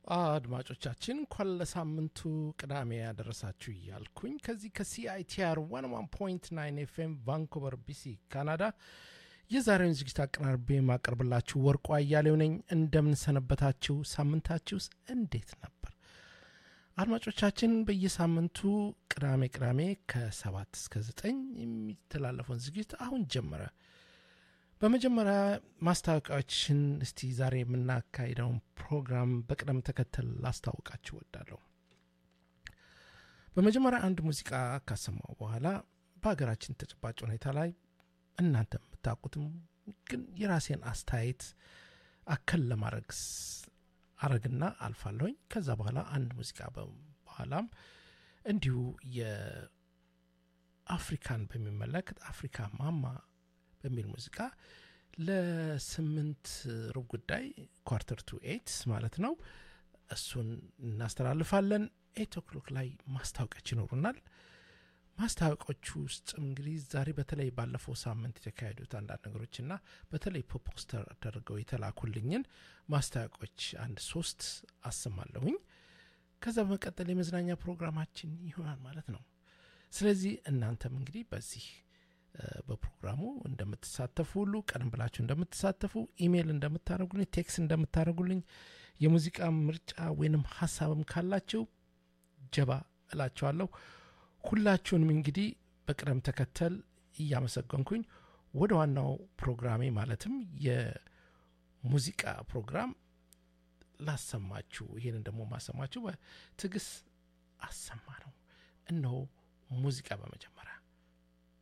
አድማጮቻችን እንኳን ለሳምንቱ ቅዳሜ ያደረሳችሁ እያልኩኝ ከዚህ ከሲአይቲአር 101.9 ኤፍኤም ቫንኩቨር ቢሲ ካናዳ የዛሬውን ዝግጅት አቀራርቤ የማቀርብላችሁ ወርቁ አያሌው ነኝ። እንደምንሰነበታችሁ፣ ሳምንታችሁስ እንዴት ነበር? አድማጮቻችን በየሳምንቱ ቅዳሜ ቅዳሜ ከሰባት እስከ ዘጠኝ የሚተላለፈውን ዝግጅት አሁን ጀመረ። በመጀመሪያ ማስታወቂያዎችን እስቲ ዛሬ የምናካሂደውን ፕሮግራም በቅደም ተከተል ላስታውቃችሁ ወዳለሁ። በመጀመሪያ አንድ ሙዚቃ ካሰማው በኋላ በሀገራችን ተጨባጭ ሁኔታ ላይ እናንተ የምታውቁትም ግን የራሴን አስተያየት አከል ለማድረግ አረግና አልፋለሁኝ። ከዛ በኋላ አንድ ሙዚቃ በኋላም እንዲሁ የአፍሪካን በሚመለከት አፍሪካ ማማ በሚል ሙዚቃ ለስምንት ሩብ ጉዳይ ኳርተር ቱ ኤት ማለት ነው። እሱን እናስተላልፋለን። ኤት ኦክሎክ ላይ ማስታወቂያዎች ይኖሩናል። ማስታወቂያዎቹ ውስጥ እንግዲህ ዛሬ በተለይ ባለፈው ሳምንት የተካሄዱት አንዳንድ ነገሮች እና በተለይ ፖስተር ተደርገው የተላኩልኝን ማስታወቂያዎች አንድ ሶስት አሰማለሁኝ። ከዛ በመቀጠል የመዝናኛ ፕሮግራማችን ይሆናል ማለት ነው። ስለዚህ እናንተም እንግዲህ በዚህ በፕሮግራሙ እንደምትሳተፉ ሁሉ ቀደም ብላችሁ እንደምትሳተፉ ኢሜይል እንደምታደርጉልኝ፣ ቴክስ እንደምታደርጉልኝ የሙዚቃ ምርጫ ወይንም ሀሳብም ካላችሁ ጀባ እላችኋለሁ። ሁላችሁንም እንግዲህ በቅደም ተከተል እያመሰገንኩኝ ወደ ዋናው ፕሮግራሜ ማለትም የሙዚቃ ፕሮግራም ላሰማችሁ። ይህንን ደግሞ ማሰማችሁ በትዕግስት አሰማ ነው። እነሆ ሙዚቃ በመጀመሪያ